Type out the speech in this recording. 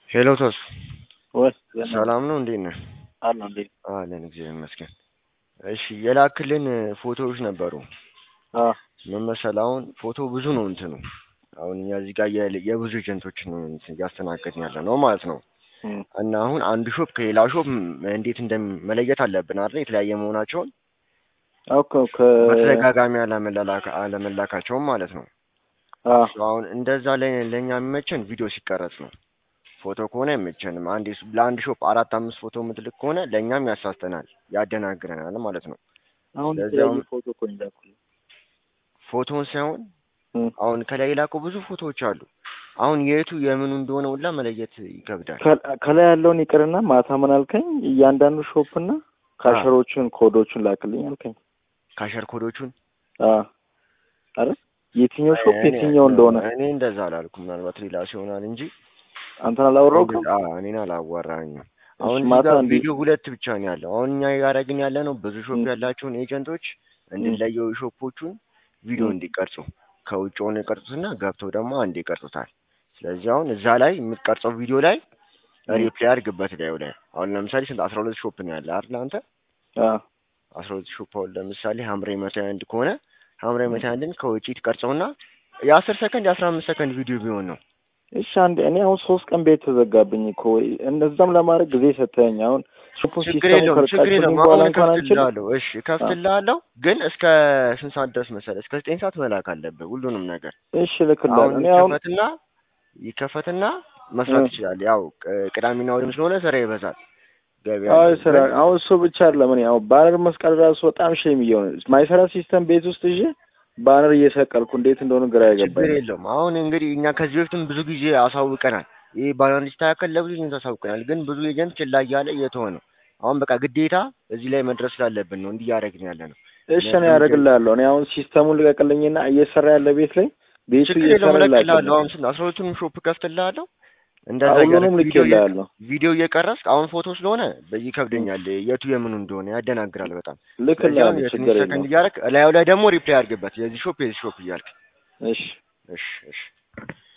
ሄሎ ተሱ ወይ ሰላም ነው? እንዴት ነህ? አለ እንዴ? አለን እግዚአብሔር ይመስገን። እሺ የላክልን ፎቶዎች ነበሩ። አ ምን መሰለህ አሁን ፎቶ ብዙ ነው እንትኑ አሁን እኛ እዚህ ጋር የ- የብዙ ኤጀንቶችን ነው እንትን እያስተናገድን ያለ ነው ማለት ነው። እም፣ እና አሁን አንዱ ሾፕ ከሌላ ሾፕ ም- እንዴት እንደመለየት አለብን አይደል? የተለያየ መሆናቸውን ኦኬ ኦኬ በተደጋጋሚ አለመላላካ- አለመላካቸውም ማለት ነው። አ አሁን እንደዛ ላይ ለእኛ የሚመቸን ቪዲዮ ሲቀረጽ ነው። ፎቶ ከሆነ አይመቸንም። አንድ ለአንድ ሾፕ አራት አምስት ፎቶ የምትልክ ከሆነ ለእኛም ያሳስተናል፣ ያደናግረናል ማለት ነው። አሁን ለዚያውም- የተለያየ ፎቶ እኮ ነው የላኩልኝ። ፎቶውን ሳይሆን እም፣ አሁን ከላይ የላኩ ብዙ ፎቶዎች አሉ። አሁን የቱ የምኑ እንደሆነ ሁላ መለየት ይከብዳል። ከ- ከላይ ያለውን ይቅርና ማታ ምን አልከኝ? እያንዳንዱ ሾፕ እና ካሸሮቹን ኮዶቹን ላክልኝ አልከኝ። ካሸር ኮዶቹን አ አረ የትኛው ሾፕ እኔ- የትኛው እንደሆነ እኔ እንደዛ አላልኩም። ምናልባት ሌላ ሲሆናል እንጂ አንተን አላወራሁም። አዎ፣ እኔን አላዋራኝም። አሁን እሺ እዚህ ማታ ጋር እንዲ ቪዲዮ ሁለት ብቻ ነው ያለው። አሁን እኛ ያደረግን ያለ ነው ብዙ ሾፕ እም። ያላቸውን ኤጀንቶች እንድንለየው ሾፖቹን ቪዲዮ እም። እንዲቀርጹ ከውጭ ሆነው ይቀርጹትና ገብተው ደግሞ አንድ ይቀርጹታል። ስለዚህ አሁን እዛ ላይ የምትቀርጸው ቪዲዮ ላይ እም። ሪፕላይ አድርግበት ላዩ ላይ አሁን ለምሳሌ ስንት አስራ ሁለት ሾፕ ነው ያለ አይደል አንተ አ አስራ ሁለት ሾፕ አሁን ለምሳሌ ሀምሬ መቶ አንድ ከሆነ ሀምሬ መቶ አንድን ከውጭ ትቀርጸውና የአስር ሰከንድ የአስራ አምስት ሰከንድ ቪዲዮ ቢሆን ነው እሺ አንዴ እኔ አሁን ሶስት ቀን ቤት ተዘጋብኝ እኮ እነዛም ለማድረግ ጊዜ ሰጠኝ። አሁን ሾፑን ችግር ሲስተሙ የለውም ችግር ከርቃችሁልኝ የለውም በኋላ አሁን እንኳን አንችልም። እከፍትልሃለሁ እሺ እከፍትልሃለሁ ግን እስከ ስንት ሰዓት ድረስ መሰለህ እስከ ዘጠኝ ሰዓት መላክ አለብህ ሁሉንም ነገር እሺ ልክልሃለሁ። አሁን እኔ አሁን ይከፈትና ይከፈትና መስራት እ። ይችላል ያው ቅ- ቅዳሜና እሑድም ስለሆነ ስራ ይበዛል ገበያ አዎ እንትን ስራ ግን አሁን እሱ ብቻ አይደለም። እኔ አሁን ባነር መስቀል ራሱ በጣም ሼም እየሆነ ማይሰራ ሲስተም ቤት ውስጥ ይዤ ባነር እየሰቀልኩ እንዴት እንደሆነ ግራ ችግር ያገባኝ። የለውም አሁን እንግዲህ እኛ ከዚህ በፊትም ብዙ ጊዜ አሳውቀናል ይህ ባናር ሊስተካከል ለብዙ ጊዜ አሳውቀናል ግን ብዙ ኤጀንት ችላ እያለ እየተወ ነው አሁን በቃ ግዴታ እዚህ ላይ መድረስ ስላለብን ነው እንዲህ እያደረግን ያለ ነው እሺ እኔ ለምን ያደርግልሃለሁ። እኔ አሁን ሲስተሙን ልቀቅልኝና እየሰራ ያለ ቤት ላይ ቤቱ ችግር እየሰራ የለውም እለቅልሃለሁ ላክልኝ። አሁን ስንት አስራ ሁለቱንም ሾፕ ከፍትልሃለሁ እንደዛ ሁሉንም እያደረግህ ቪዲዮ እየ- ልኬልሃለሁ። ቪዲዮ እየቀረጽክ አሁን ፎቶ ስለሆነ ይከብደኛል የቱ የምኑ እንደሆነ ያደናግራል በጣም ስለዚህ አሁን ልክልሃለሁ። የትንሽ ችግር ሰከንድ የለውም። እያደረክ ላዩ ላይ ደግሞ ሪፕላይ አድርግበት የዚህ ሾፕ የዚህ ሾፕ እያልክ እሺ እሺ እሺ